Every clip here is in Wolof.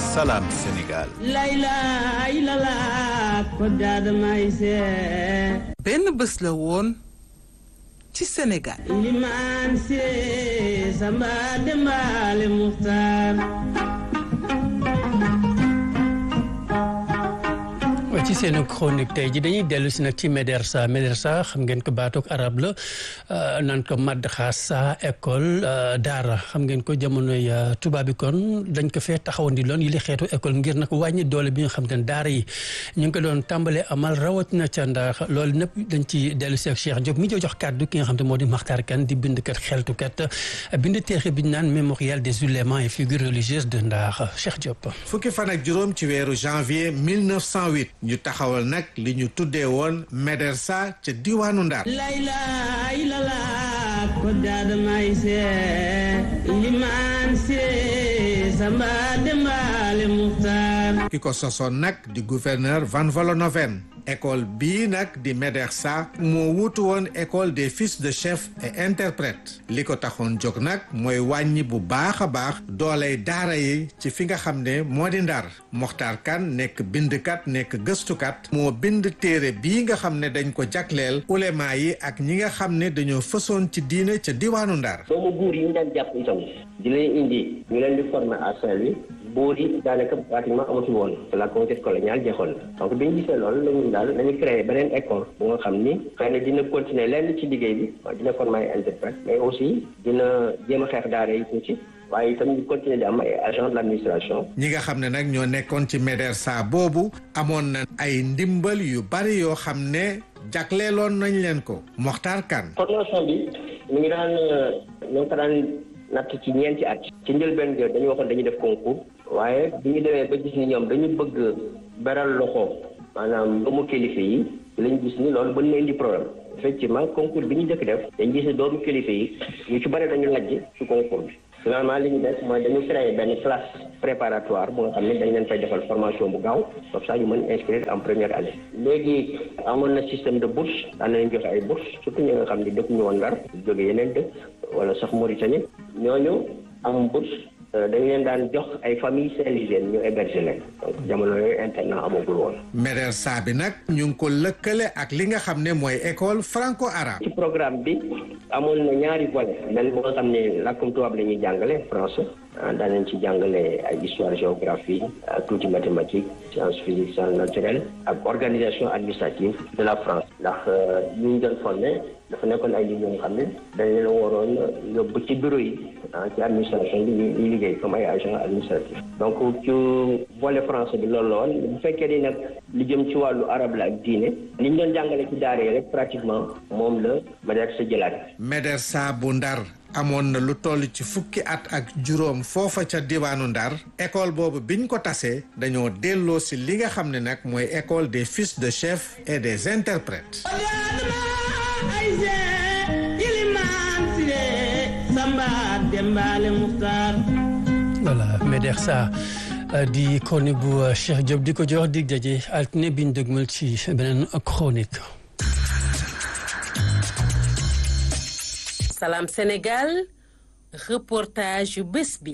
Salam Sénégal. benn bés la woon ci Sénégal. limaan si samba dembaale muxtaar ci seen chronique tey ji dañuy dellu si nag ci Médersa Médersa xam ngeen ko baatook arab la naan ko madrasa école daara xam ngeen ko jamonoy tubaab bi kon dañ ko fee taxawandi loon yi li xeetu école ngir nag wàññi doole bi nga xam te ne daara yi ñu ngi ko doon tàmbalee amal rawatina ca ndax loolu nëpp dañ ci dellu si ak Cheikh Diop mi jo jox kàddu ki nga xam te moo di Makhtar Kane di bindkat xeltukat bind teexe bi ñu naan mémorial des ulémas et figures religieuses de Ndar Cheikh Diop. fukki fan ak juróom ci weeru janvier 1908 ñu taxawal nag li ñu tuddee woon Médersa ca diwaanu Ndar. layla ilala ko daadamay se limaan si samba dembaale muxtaar ki ko sosoon nag di gouverneur Van Vollenhoven école bii nag di Médersa moo wuutu woon école des fils de chef et interprète li ko taxoon jóg nag mooy wàññi bu baax a baax dooley daara yi ci fi nga xam ne moo di Ndar Mokhtar Kane nekk bindkat nekk gëstukat moo bind téere bii nga xam ne dañ ko jagleel ulema yi ak ñi nga xam ne dañoo fësoon ci diine ca diwaanu Ndar doomu buur yi ñu daan jàpp itam di leen indi ñu leen di former à Saint-Louis buur yi daanaka pratiquement amatul woon la conquête coloniale jeexoon na donc bi ñu gisee loolu lañu daal nañu créé beneen école bu nga xam ni xëy na dina continuer lenn ci liggéey bi dina former ay interprète mais aussi dina jéem a xeex daara yi tuuti waaye itam ñu continuer di am ay agent de l'administration ñi nga xam ne nag ñoo nekkoon ci Médersa boobu amoon na ay ndimbal yu bari yoo xam ne jagleeloon nañ leen ko Mokhtar Kane formation bi mu ngi daan ñoo ko daan natt ci ñeenti at ci njëlbeen ga dañu waxoon dañuy def concours waaye bi ñu demee ba gis ni ñoom dañu bëgg beral loxo maanaam doomu kilifa yi lañu gis ni loolu ba ñu indi problème effectivement concours bi ñu jëkk def dañu gis ne doomu kilifa yi ñu ci bari dañu lajj ci concours bi finalement li ñu def mooy dañu créé benn classe préparatoire bu nga xam ne dañ leen fay defal formation bu gaaw comme ça ñu mën inscrire en première année léegi amoon na système de bourse daan nañ joxe ay bourse surtout ñi nga xam ne dëkk ñu woon Ndar jóge yeneen dëkk wala sax Mauritanie ñooñu am bourse dañ leen daan jox ay famille saint-louisienne ñu héberger leen donc jamono yooyu internat amagul woon Médersa bi nag ñu ngi ko lëkkale ak li nga xam ne mooy école franco-arabe ci programme bi amoon na ñaari volet benn bu nga xam ne làkkum tubaab la ñuy jàngale français daan nañ ci jàngale ay histoire géographie tuuti mathématique science physique science naturelle ak organisation administrative de la France ndax ñu ñu doon formé dafa nekkoon ay nit ñoo xam ne dañ leen waroon yóbbu ci bureau yi ci administration bi ñuy liggéey comme ay agent administratif donc ci volet français bi loolu la woon bu fekkee ni nag li jëm ci wàllu arabe la ak diine li ñu doon jàngale ci daara yi rek pratiquement moom la Médersa jëlaat Médersa bu Ndar amoon na lu toll ci fukki at ak juróom foofa ca diwaanu Ndar école boobu biñ ko tasee dañoo delloo si li nga xam ne nag mooy école des fils de chef et des interprètes voilà Médersa di chronique bu Cheikh Diop di ko jox dig daje altine biñ dëgmal ci beneen chronique. Salam Sénégal reportage yu bés bi.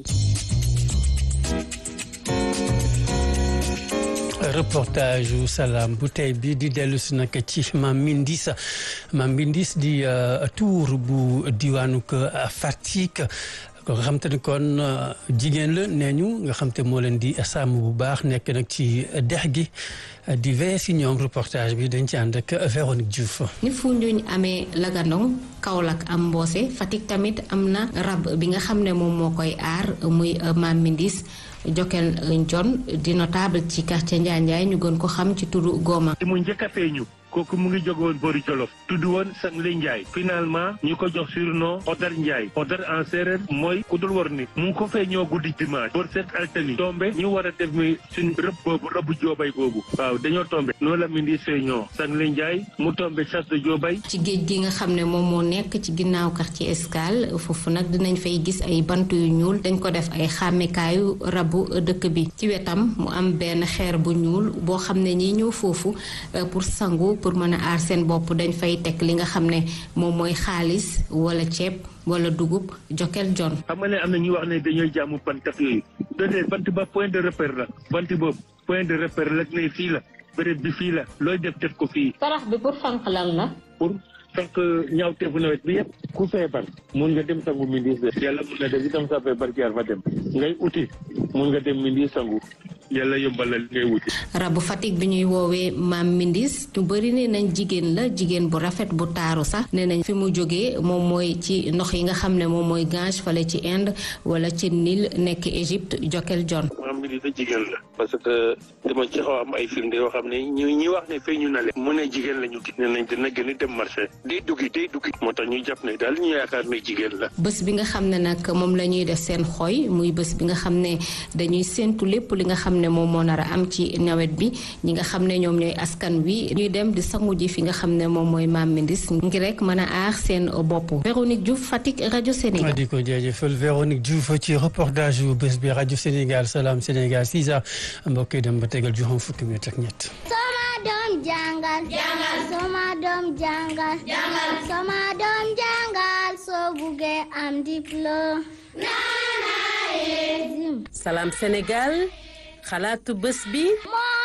reportage yu salaam bu tey bi di dellu si nag ci Mam Mindis Mam Mindis di tour bu diwaanu Fatick ko nga xam te ne kon jigéen la nee ñu nga xam te moo leen di sàmm bu baax nekk nag ci dex gi di veillé si ñoom reportage bi dañ ci ànd ak Véronique Diouf. ni Foundiougne amee Lagandong Kaolack am Mbossé Fatick tamit am na rab bi nga xam ne moom moo koy aar muy Mam Mindis Jokel Ndion di notable ci quartier Ndiaye Ndiaye ñu gën ko xam ci turu Goma. mu njëkk a feeñu kooku mu ngi jóge woon boori Jolof tudd woon Sangle Ndiaye finalement ñu ko jox surnom Odar Ndiaye Odar en séeréer mooy ku dul war nit mu ngi ko fee ñoo guddi dimanche boor seet altani tombe ñu war a def mi suñ rëbb boobu rëbb joobay boobu waaw dañoo tombe noonu la mi ndi fee ñoo Sangle Ndiaye mu tombe chasse de joobay ci géej gi nga xam ne moom moo nekk ci ginnaaw quartier Escale foofu nag dinañ fay gis ay bant yu ñuul dañ ko def ay xàmmekaayu rabu dëkk bi ci wetam mu am benn xeer bu ñuul boo xam ne ñi ñëw foofu pour sangu pour mën a aar seen bopp dañ fay teg li nga xam ne moom mooy xaalis wala ceeb wala dugub Jokel John. xam nga ne am na ñuy wax ne dañooy jaamu bant ak yooyu déedéet bant ba point de repère la bant boobu point de repère la ne fii la béréb bi fii la looy def def ko fii. sarax bi pour fànq lan la. pour fànq ñaawteefu nawet bi yëpp ku feebar mun nga dem sangu mindis de yàlla mun na def itam sa feebar jaar fa dem ngay uti mun nga dem mindis sangu yàlla yombalal ngay wuti. rabu Fatick bi ñuy woowee maam Mindis ñu bëri ne nañ jigéen la jigéen bu rafet bu taaru sax ne nañ fi mu jógee moom mooy ci ndox yi nga xam ne moom mooy Gange fale ci Inde wala ci Nil nekk Égypte Jokel John. maam Mindis da jigéen la. parce que dama ci xaw am ay firnde yoo xam ne ñu ñi wax ne feeñu na leen. mu ne jigéen la ñu gis. ne nañ dina gën a dem marché. day duggi day duggi. moo tax ñuy jàpp ne daal ñu yaakaar ne jigéen la. bés bi nga xam ne nag moom la ñuy def seen xooy muy bés bi nga xam ne dañuy séentu lépp li nga xam ne moom moo nar a am ci nawet bi ñi nga xam ne ñoom ñooy askan wi ñuy dem di sangu ji fi nga xam ne moom mooy Maam Mindis ngir rek mën a aar seen bopp. Véronique Diouf Fatick rajo Sénégal. di ko jaajëfal Véronique Diouf ci reportage yu bés bi rajo Sénégal Salam Sénégal 6 heures mbokk yi dem ba tegal juróom fukki minute ak ñett. Sama doom jàngal. jàngal sama doom jàngal. jàngal sama doom jàngal soo buggee am diplôme. Salam Sénégal xalaatu bés bi. moo